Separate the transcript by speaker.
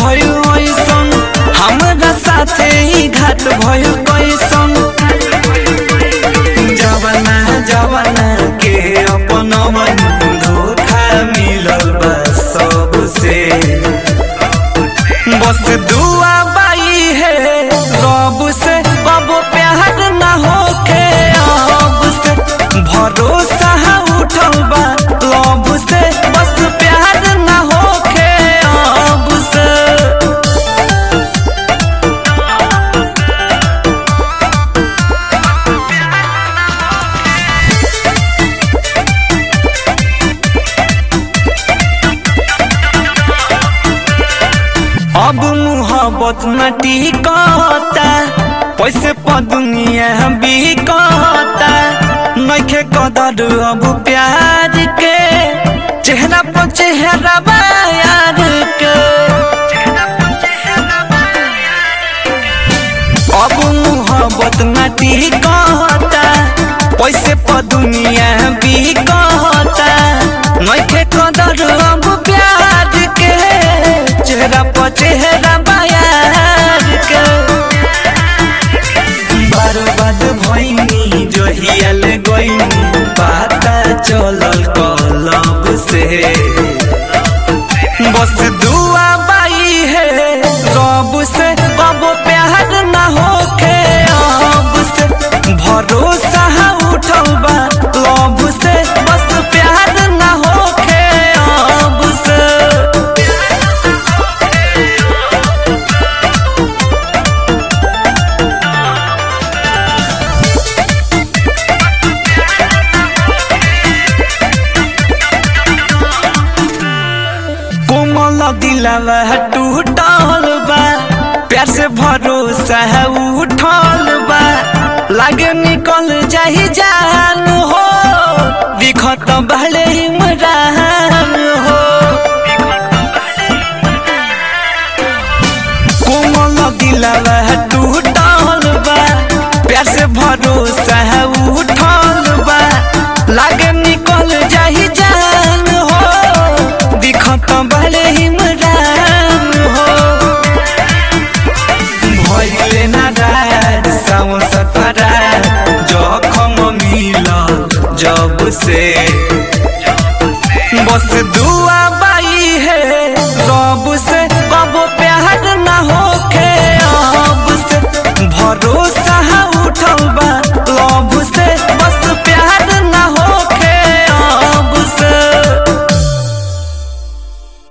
Speaker 1: भइल ऐसन हमरा साथे ही घाट भइल कैसन जवाना जवाना के अपन मन धोखा मिलल बा सबसे बस दुआ बाई है रब से अब प्यार ना होके अब से भरोसा उठल बा लब से बस प्यार ना होके अब से अब मुहब्बत न टिकता पैसे पर दुनिया बिकता नइखे कदर अब प्यार के चेहरा पर चेहरा बा यार के अब मुहब्बत न टिकता पैसे पर दुनिया बिकता नइखे कदर अब प्यार के चेहरा पर चेहरा बयार के बर्बाद भइनी जहियल गइनी पता चलल कलब से बस दुआ बाई है रब से कब प्यार ना होके अब से भरोसा उठल बा लब से बस प्यार ना होके अब से कोमल दिलवा टूटल बा प्यार से भरोसा है उठल बा लागे निकल जाही जान हो दिखत भले इमरान हो कोमल दिलवा टूटल बा प्यार से भरोसा है उठल बा लागे निकल जाही जान हो दिखत भले इमरान हो भइले नाराज सावन सफरा जखम मिल जब से बस दुआ